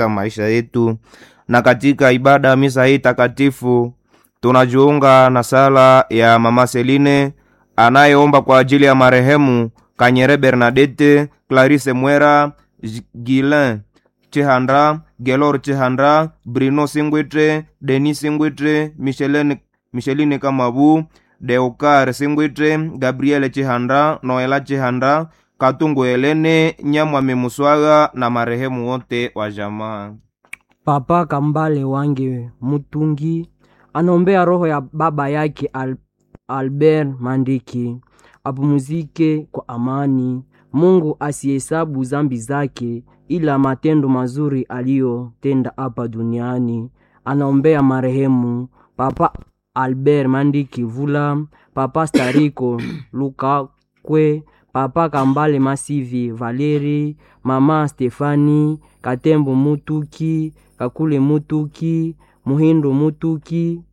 maisha yetu. Na katika ibada ya misa hii takatifu tunajiunga na sala ya Mama Seline anayeomba kwa ajili ya marehemu Kanyere Bernadette, Clarisse Mwera, Gilin Chihanda, Gelor Chihanda, Bruno Singwitre, Denis Singwitre, Micheline, Micheline Kamabu, Deokar Singwitre, Gabriele Chihanda, Noela Chihanda, Katungu Helene, Nyamwami Muswaga na marehemu wote wa jamaa. Papa Kambale Wange Mutungi anaombea roho ya baba yake Al Albert Mandiki apumuzike kwa amani. Mungu asihesabu zambi zake, ila matendo mazuri aliyotenda hapa duniani. Anaombea marehemu Papa Albert Mandiki Vula, Papa Stariko Lukakwe, Papa Kambale Masivi Valeri, Mama Stefani Katembo Mutuki, Kakule Mutuki, Muhindo Mutuki,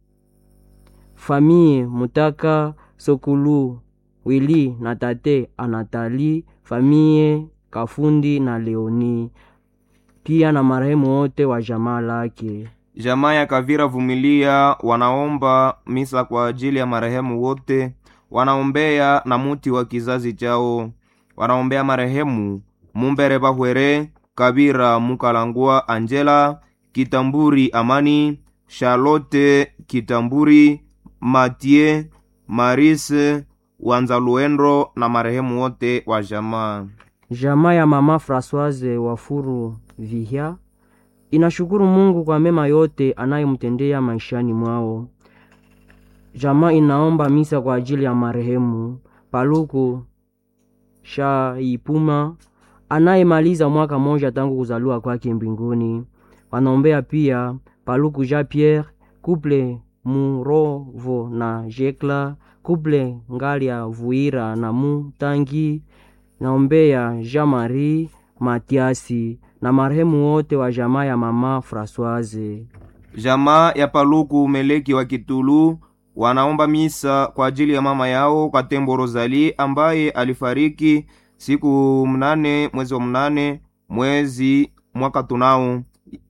Famie Mutaka Sokulu Wili na tate Anatali, Famie Kafundi na Leoni, pia na marehemu wote wa jamaa lake. Jamaa ya Kavira Vumilia wanaomba misa kwa ajili ya marehemu wote, wanaombea na muti wa kizazi chao, wanaombea marehemu Mumbere Bahwere, Kabira Mukalangwa, Angela Kitamburi, Amani Charlotte Kitamburi, Matie Marise Wanzaluendro na marehemu wote wa jamaa. Jamaa ya mama Françoise Wafuru Vihia inashukuru Mungu kwa mema yote anayemtendea maishani mwao. Jamaa inaomba misa kwa ajili ya marehemu Paluku Shaipuma anayemaliza mwaka moja tangu kuzaliwa kwake mbinguni. Wanaombea pia Paluku Jean Pierre, Couple Murovo na Jekla, Couple Ngalia Vuira na Mutangi. Naombea Jean Marie Matiasi na marehemu wote wa jamaa ya mama Françoise. Jamaa ya Paluku Meleki wa Kitulu wanaomba misa kwa ajili ya mama yao Katembo Rozali ambaye alifariki siku mnane mwezi wa mnane mwezi mwaka tunao.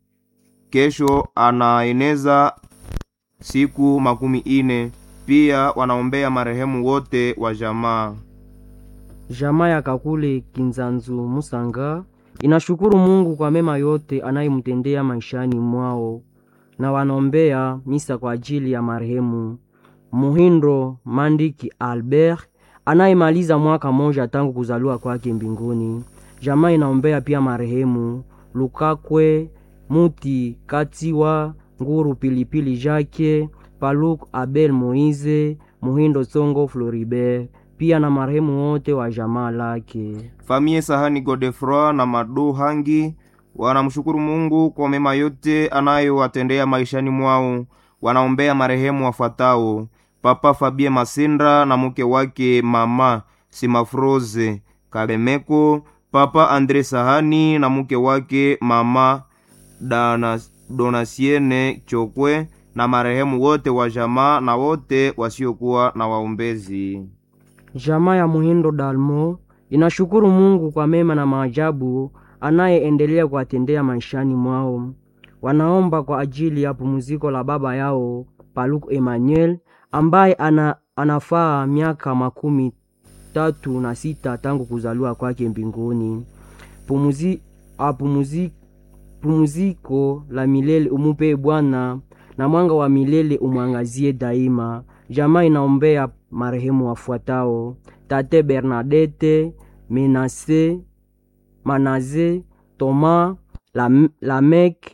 Kesho anaeneza siku makumi ine. Pia wanaombea marehemu wote wa jamaa. Jamaa ya Kakule Kinzanzu Musanga inashukuru Mungu kwa mema yote anayemtendea maishani mwao, na wanaombea misa kwa ajili ya marehemu Muhindo Mandiki Albert anayemaliza mwaka moja tangu kuzaliwa kwake mbinguni. Jamaa inaombea pia marehemu Lukakwe Muti Katiwa Nguru Pilipili Jake Paluk Abel Moize Muhindo Songo Floribert pia na marehemu wote wa jamaa lake. Famie Sahani Godefroy na Madu Hangi wanamshukuru Mungu kwa mema yote anayowatendea maishani mwao. Wanaombea marehemu wafuatao: Papa Fabie Masindra na mke wake Mama Simafroze Kabemeko, Papa Andre Sahani na mke wake Mama Dana, Donasiene Chokwe na marehemu wote wa jamaa na wote wasiokuwa na waombezi. Jamaa ya Muhindo Dalmo inashukuru Mungu kwa mema na maajabu anayeendelea kuwatendea maishani mwao. Wanaomba kwa ajili ya pumziko la baba yao Paluku Emmanuel ambaye ana, anafaa miaka makumi tatu na sita tangu kuzaliwa kwake mbinguni. Pumuzi, apumuzi, pumziko la milele umupe Bwana na mwanga wa milele umwangazie daima. Jamaa inaombea marehemu wafuatao: Tate Bernadette Menase Manaze Thomas Lam, Lamek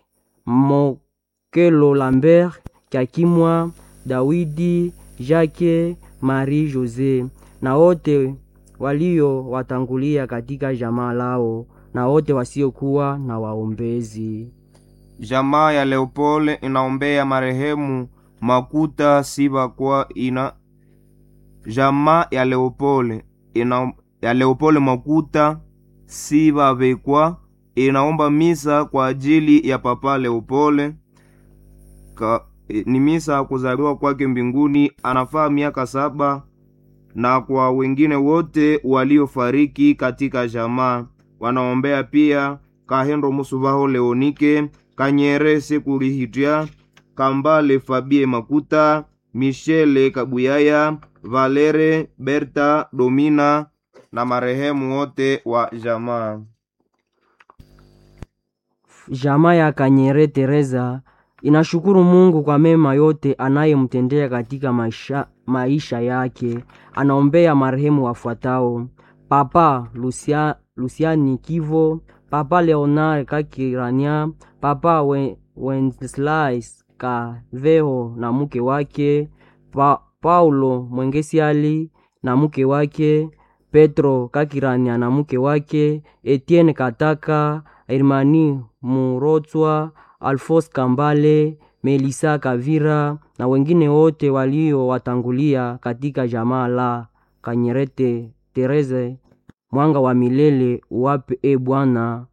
Mokelo Lambert Kakimwa Dawidi Jacques Marie Jose na wote walio watangulia katika jamaa lao na wote wasiokuwa na waombezi. Jamaa ya Leopold inaombea marehemu Makuta Siba kwa ina jamaa ya Leopold ina ya Leopold Makuta Siba Bekwa inaomba misa kwa ajili ya papa Leopold Ka, ni misa kuzaliwa kwake mbinguni, anafaa miaka saba, na kwa wengine wote waliofariki katika jamaa wanaombea pia kahendo musubaho leonike kanyere sekulihitya kambale fabie makuta mishele kabuyaya valere berta domina na marehemu wote wa jamaa Jamaa ya Kanyere Teresa inashukuru Mungu kwa mema yote anayemtendea katika maisha, maisha yake. Anaombea marehemu wafuatao: Papa Lucia, Luciani Kivo, Papa Leonard Kakirania, Papa We- Wenceslas Kaveho na mke wake, pa, Paulo Mwengesiali na mke wake, Petro Kakirania na mke wake, Etienne Kataka, Hermani Murotswa, Alfos Kambale, Melisa Kavira na wengine wote waliowatangulia katika jamaa la Kanyerete Tereze. Mwanga wa milele uwape e Bwana,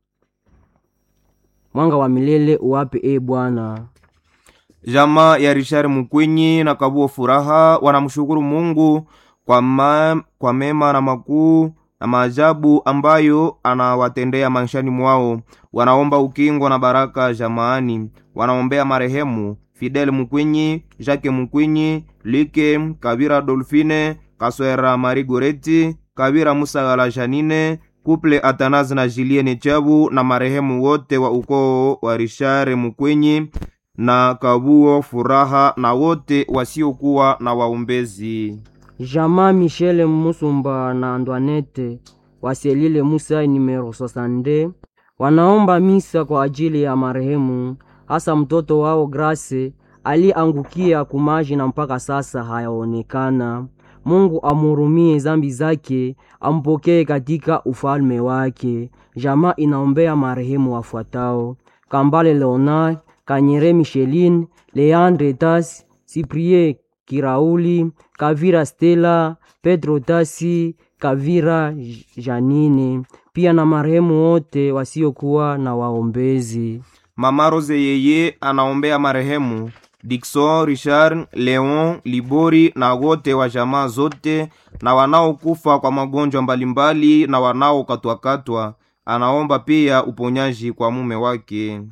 mwanga wa milele uwape e Bwana. jamaa ya Richard Mukwinyi na Kabuo Furaha wanamshukuru Mungu kwa, ma, kwa mema na makuu na maajabu ambayo anawatendea maishani mwao. Wanaomba ukingo na baraka jamaani. Wanaombea marehemu Fidel Mukwinyi, Jacques Mukwinyi, Like Kabira, Dolfine Kaswera, Mari Goreti Kabira, Musagala, Janine Kuple Atanazi na Julienne Chabu na marehemu wote wa ukoo wa Richard Mukwinyi na Kabuo Furaha na wote wasiokuwa na waombezi. Jamaa Michele Musumba na Antoinette waselile Musa numero 62 wanaomba misa kwa ajili ya marehemu, hasa mtoto wao Grace aliangukia kumaji na mpaka sasa hayaonekana. Mungu amhurumie zambi zake, ampokee katika ufalme wake. Jamaa inaombea marehemu wafuatao: Kambale Leonard, Kanyere Micheline, Leandre Tas, Cyprien Kirauli, Kavira Stella, Pedro Tasi, Kavira J- Janine, pia na marehemu wote wasiokuwa na waombezi. Mama Rose yeye anaombea marehemu Dikson Richard Leon Libori na wote wa jamaa zote na wanaokufa kwa magonjwa mbalimbali na wanaokatwakatwa. Anaomba pia uponyaji kwa mume wake.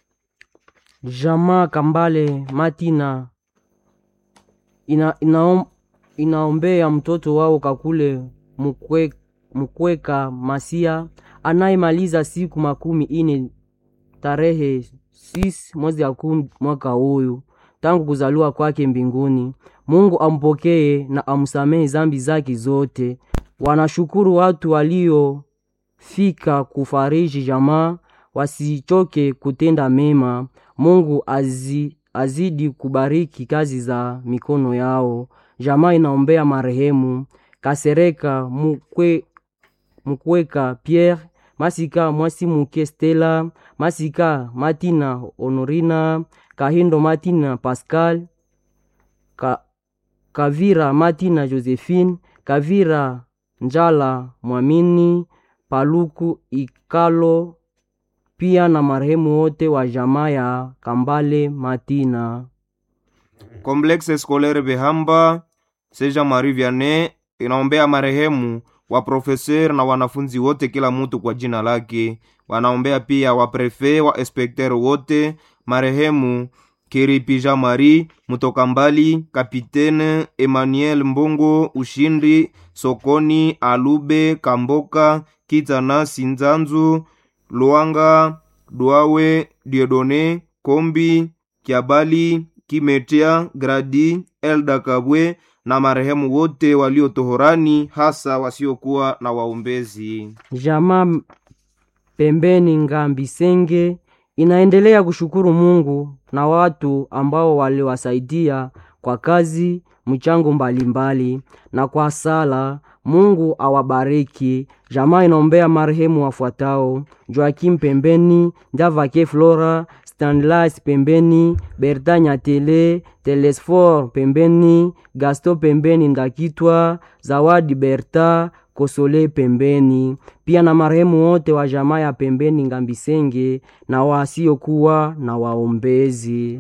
Jamaa Kambale Matina ina, inaom, inaombea mtoto wao Kakule Mukwe, Mukweka Masia anayemaliza siku makumi ine tarehe 6 mwezi ya kumi mwaka huyu tangu kuzaliwa kwake mbinguni. Mungu ampokee na amsamehe zambi zake zote. Wanashukuru watu waliofika kufariji jamaa, wasichoke kutenda mema. Mungu azi, azidi kubariki kazi za mikono yao. Jamaa inaombea marehemu Kasereka Mukwe, Mukweka Pierre Masika Mwasi Muke Stella Masika Matina Honorina Kahindo Matina Pascal Ka, Kavira Matina Josephine Kavira Njala Mwamini Paluku Ikalo pia na marehemu wote wa jamaa ya Kambale Matina. Complexe Scolaire Behamba Seja Marie Vianney inaombea marehemu wa profeser na wanafunzi wote, kila mtu kwa jina lake. Wanaombea pia wa prefe wa inspekter wote, marehemu Kiripija Marie Mutoka Mbali, Kapitene Emmanuel Mbongo Ushindi Sokoni Alube Kamboka Kitana Sinzanzu Luanga Duawe Diodone Kombi Kiabali Kimetia Gradi Elda Kabwe na marehemu wote waliotohorani hasa wasiokuwa na waombezi. Jamaa pembeni Ngambisenge inaendelea kushukuru Mungu na watu ambao waliwasaidia kwa kazi mchango mbalimbali na kwa sala. Mungu awabariki. Jamaa inaombea marehemu wafuatao: Joakim pembeni, Ndavake Flora, Stanlas pembeni, Berta Nyatele, Telesfor pembeni, Gasto pembeni, Ndakitwa, Zawadi Berta, Kosole pembeni, pia na marehemu wote wa jamaa ya pembeni Ngambisenge na wasiokuwa na waombezi.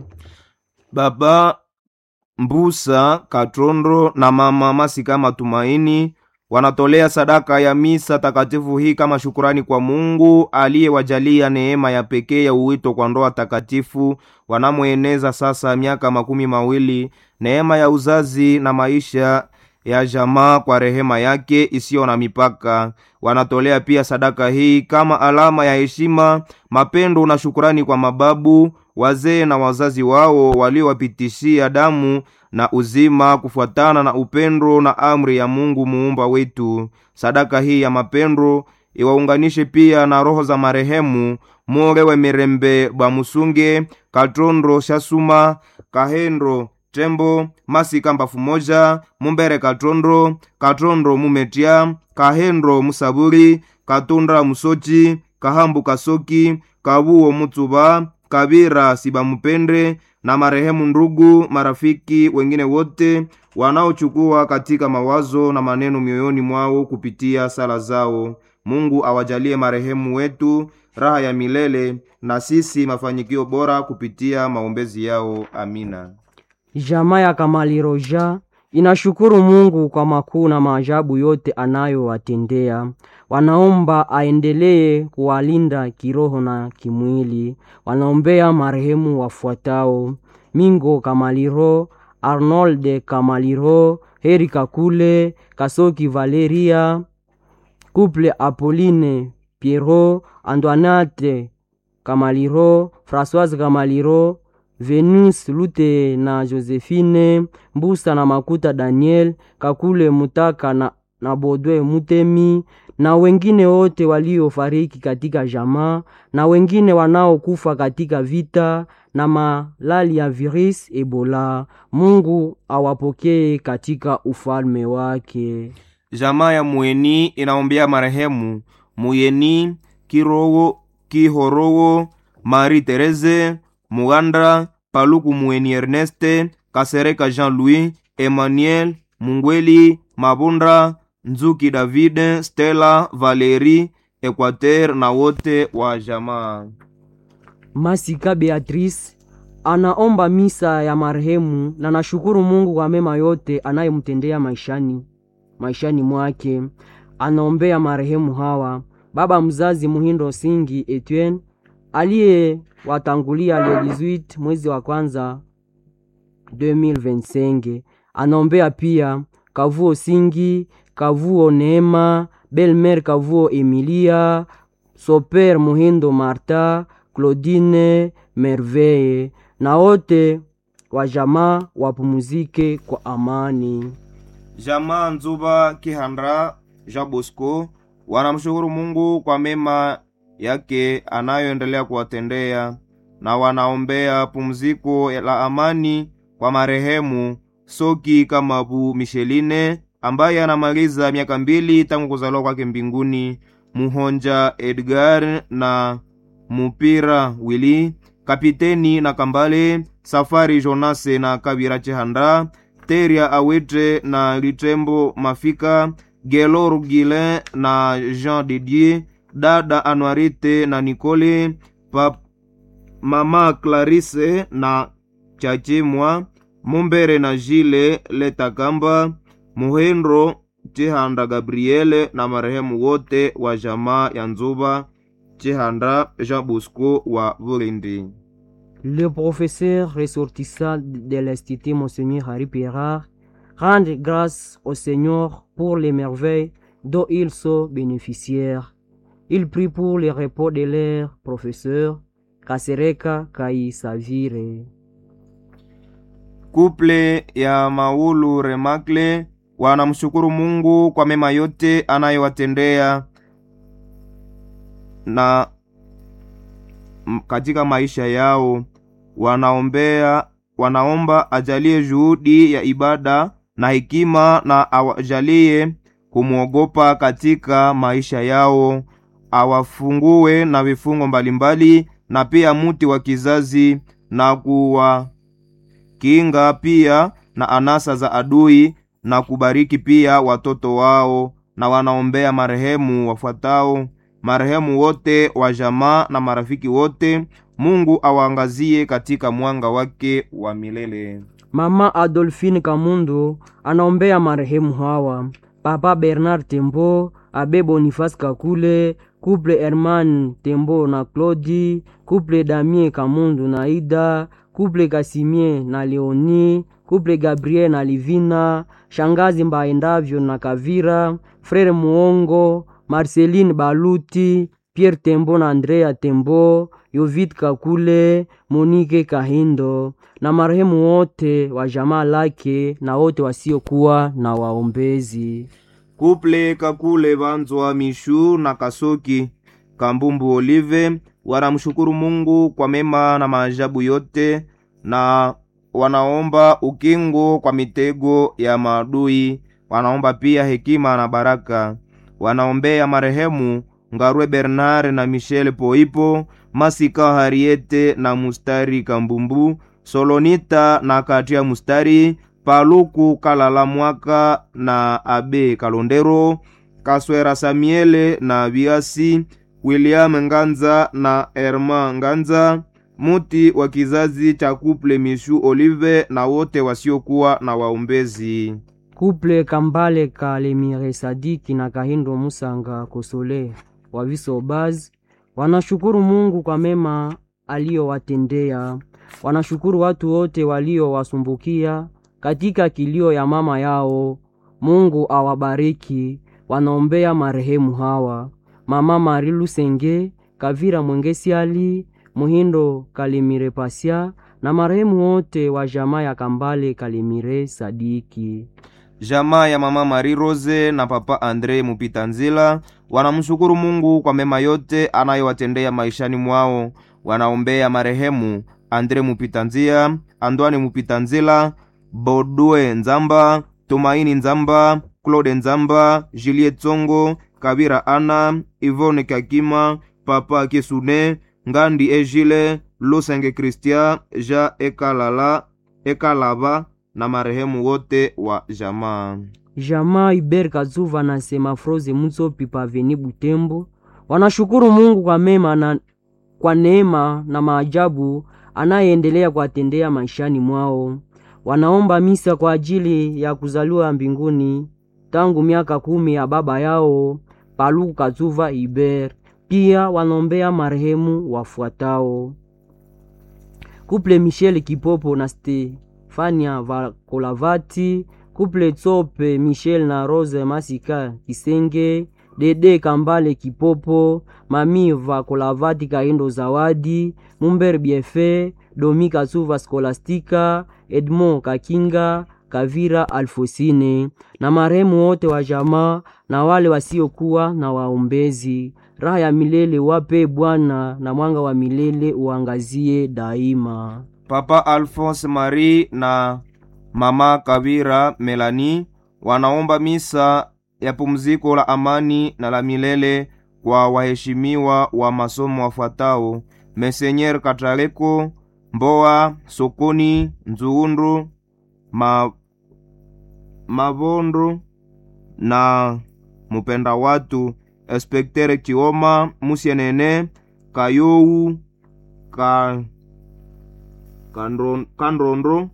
Baba Mbusa Katrondo na mama Masika Matumaini wanatolea sadaka ya misa takatifu hii kama shukurani kwa Mungu aliyewajalia neema ya pekee ya uwito kwa ndoa takatifu wanamweneza sasa miaka makumi mawili, neema ya uzazi na maisha ya jamaa kwa rehema yake isiyo na mipaka. Wanatolea pia sadaka hii kama alama ya heshima, mapendo na shukurani kwa mababu, wazee na wazazi wao waliowapitishia damu na uzima kufuatana na upendo na amri ya Mungu muumba wetu. Sadaka hii ya mapendo iwaunganishe pia na roho za marehemu Murewe Mirembe Bwamusunge, Katrondro Shasuma, Kahendro Tembo, Masika Mbafu Moja, Mumbere Katrondro, Katrondro Mumetia, Kahendro Musaburi, Katundra Musochi, Kahambu Kasoki, Kabuo Mutsuba, Kabira Sibamupende na marehemu ndugu, marafiki wengine wote wanaochukua katika mawazo na maneno mioyoni mwao kupitia sala zao. Mungu awajalie marehemu wetu raha ya milele na sisi mafanikio bora kupitia maombezi yao. Amina. Jamaa ya Kamaliroja inashukuru Mungu kwa makuu na maajabu yote anayowatendea. Wanaomba aendelee kuwalinda kiroho na kimwili. Wanaombea marehemu wafuatao: Mingo Kamaliro, Arnold Kamaliro, Heri Kakule, Kasoki Valeria, Couple Apolline Pierrot, Antoinette Kamaliro, Françoise Kamaliro, Venus Lute na Josephine Mbusa na Makuta Daniel Kakule Mutaka na, na Bodwe Mutemi na wengine wote waliofariki katika jamaa na wengine wanaokufa katika vita na malali ya virus Ebola. Mungu awapokee katika ufalme wake. Jamaa ya Mueni inaombea marehemu Muyeni Kirowo Kihorowo Marie Therese Mugandra Paluku Mueni Erneste Kasereka Jean-Louis Emmanuel Mungweli Mabundra Nzuki David Stella Valerie Equateur na wote wa jamaa. Masika Beatrice anaomba misa ya marehemu na nashukuru Mungu kwa mema yote anayemtendea maishani maishani mwake. Anaombea marehemu hawa: baba mzazi Muhindo Singi Etienne aliyewatangulia le 18 mwezi wa kwanza 2025. Anaombea pia Kavuo Singi, Kavuo Neema, Belmer Kavuo Emilia, Soper Muhindo Marta, Claudine Merveille na wote wa jamaa wapumuzike kwa amani. Jamaa Nzuba Kihandra Jean Bosco wanamshukuru Mungu kwa mema yake anayoendelea kuwatendea na wanaombea pumziko la amani kwa marehemu Soki Kamabu Micheline ambaye anamaliza miaka mbili tangu kuzaliwa kwake mbinguni, Muhonja Edgar na Mupira Willy, Kapiteni na Kambale Safari Jonase na Kabira Chehanda, Teria Awete na Litembo Mafika, Gelor Gilin na Jean Didier, dada Anuarite na Nicole, pap, mama Clarisse na Chachimwa, Mumbere na Jile Letakamba, Muhendro Chihanda Gabriele na marehemu wote wa jamaa ya Nzuba Chihanda Jean Bosco wa Bulindi. Le professeur ressortissant de l'Institut Monseigneur Harry Pirard rend grâce au Seigneur pour les merveilles dont ils sont bénéficiaires. Il prie pour le repos de leur professeur Kasereka Kaisavire. Kuple ya Maulu Remakle wanamshukuru Mungu kwa mema yote anayowatendea na m- katika maisha yao. Wanaombea, wanaomba ajalie juhudi ya ibada na hekima na awajalie kumwogopa katika maisha yao, awafungue na vifungo mbalimbali na pia muti wa kizazi na kuwa kinga pia na anasa za adui na kubariki pia watoto wao, na wanaombea marehemu wafuatao: marehemu wote wa jamaa na marafiki wote, Mungu awaangazie katika mwanga wake wa milele. Mama Adolphine Kamundu anaombea marehemu hawa: papa bernard tembo abe boniface kakule couple herman tembo na claudi couple damien kamundu na ida couple kasimie na leoni couple gabriel na livina shangazi mbaendavyo na kavira frere muongo marceline baluti pierre tembo na andrea tembo yovid kakule monike kahindo na marehemu wote wa jamaa lake na wote wasiokuwa na waombezi kuple kakule vanzwa mishu na kasoki kambumbu olive wanamshukuru mungu kwa mema na maajabu yote na wanaomba ukingo kwa mitego ya maadui wanaomba pia hekima na baraka wanaombea marehemu ngarwe bernard na michel poipo masika hariete na mustari kambumbu solonita na katia mustari paluku kalala mwaka na abe kalondero kaswera samiele na biasi william nganza na herma nganza muti wa kizazi cha kuple mishu olive na wote wasiokuwa na waombezi kuple kambale kalemire sadiki na kahindo musanga kosole wa visobaz wanashukuru mungu kwa mema aliyowatendea wanashukuru watu wote waliowasumbukia katika kilio ya mama yao mungu awabariki wanaombea marehemu hawa mama mari lusenge kavira mwengesiali muhindo kalimire pasya na marehemu wote wa jamaa ya kambale kalimire sadiki jamaa ya mama mari rose na papa andre mupita nzila wanamshukuru mungu kwa mema yote anayowatendea maishani mwao wanaombea marehemu andre mupita nzia andwani mupita nzila bodue nzamba tumaini nzamba claude nzamba julie tsongo kabira ana ivone kakima papa kisune ngandi ejile lusenge kristia ja ekalala ekalava na marehemu wote wa jamaa jamaa iber kazuva na semafroze mutsopi paveni butembo wanashukuru mungu kwa mema na kwa neema na maajabu anayeendelea kuwatendea maishani mwao wanaomba misa kwa ajili ya kuzaliwa mbinguni tangu miaka kumi ya baba yao paluku kazuva iber pia wanaombea marehemu wafuatao kuple michel kipopo na stefania vakolavati kuple tsope michel na rose masika kisenge dede kambale kipopo mami vakolavati kaindo zawadi mumber biefe domi kasuva skolastika edmond kakinga kavira alfosine na marehemu wote wa jamaa na wale wasiokuwa na waombezi raha ya milele wape bwana na mwanga wa milele uangazie daima papa alphonse marie na mama kavira melani wanaomba misa ya pumziko la amani na la milele kwa waheshimiwa wa masomo wafuatao mesenyer kataleko mboa sokoni nzuundu ma, mavondo na mupenda watu espektere chioma musienene kayou ka kandron- kandrondo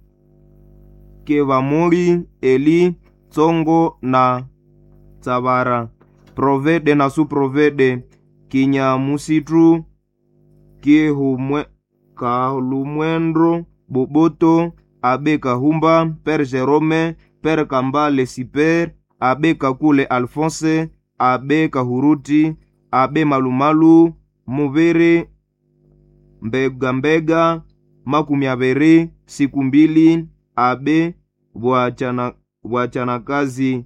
kevamoli eli tsongo na tsavara provede na suprovede kinyamusitu kihumwe kalumwendro boboto abe kahumba pere jerome pere kambale siper abe kakule alfonse abe kahuruti abe malumalu muviri mbegambega makumi aviri siku mbili abe bwachana bwachanakazi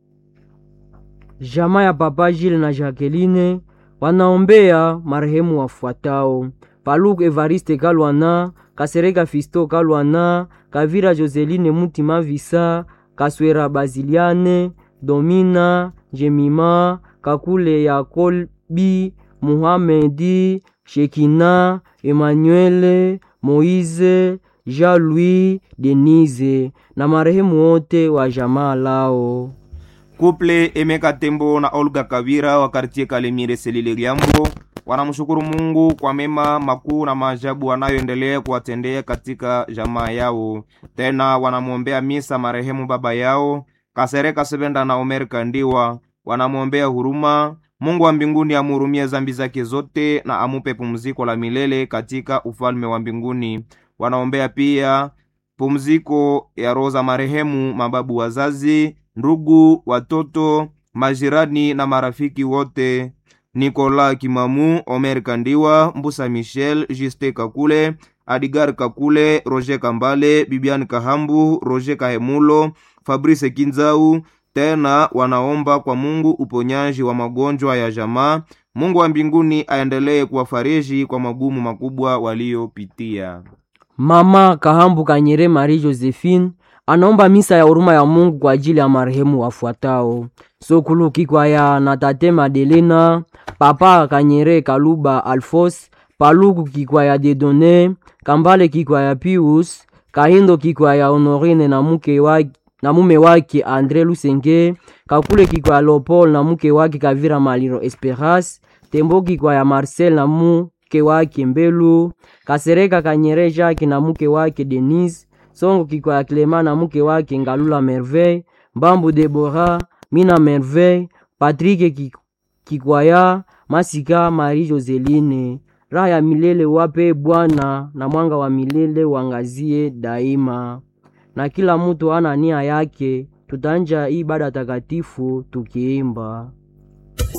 jamaa ya papa jile na jacqueline wanaombea marehemu wafuatao paluku evariste kalwana kasereka fisto kalwana kavira joseline mutima visa kaswera baziliane domina jemima kakule ya kolbi muhamedi shekina emanuele moize jean louis denise na marehemu wote wa jamaa lao kuple emeka tembo na olga kavira wa kartie kalemire selile liambo wanamshukuru mungu kwa mema makuu na maajabu wanayoendelea kuwatendea katika jamaa yao tena wanamwombea misa marehemu baba yao Kasereka Sebenda na Omer Kandiwa wanamwombea huruma. Mungu wa mbinguni amhurumie zambi zake zote na amupe pumziko la milele katika ufalme wa mbinguni. Wanaombea pia pumziko ya roho za marehemu mababu, wazazi, ndugu, watoto, majirani na marafiki wote Nikola Kimamu, Omer Kandiwa, Mbusa Michel, Juste Kakule, Adigar Kakule, Roger Kambale, Bibian Kahambu, Roger Kahemulo, Fabrice Kinzau. Tena wanaomba kwa Mungu uponyaji wa magonjwa ya jamaa. Mungu wa mbinguni aendelee kuwafariji kwa magumu makubwa waliopitia. Mama Kahambu Kanyere Marie Josephine anaomba misa ya huruma ya Mungu kwa ajili ya marehemu wafuatao: Sokulu Kikwaya na Tate Madelena, Papa Kanyere Kaluba Alfos, Paluku Kikwaya Dedone, Kambale Kikwaya Pius, Kahindo Kikwaya Honorine na mke wake na mume wake Andre Lusenge, Kakule Kikwaya Lopol na mke wake Kavira Maliro Esperas, Tembo Kikwaya Marcel na mke wake Mbelu, Kasereka Kanyere Jacques na mke wake Denise, Songo Kikwaya Clema na mke wake Ngalula Merveille, Mbambu Debora, Mina Merveille, Patrick Kikwaya, Masika Marie Joseline. Raha ya milele wape Bwana na mwanga wa milele wangazie daima. Na kila mtu ana nia yake, tutanja ibada takatifu tukiimba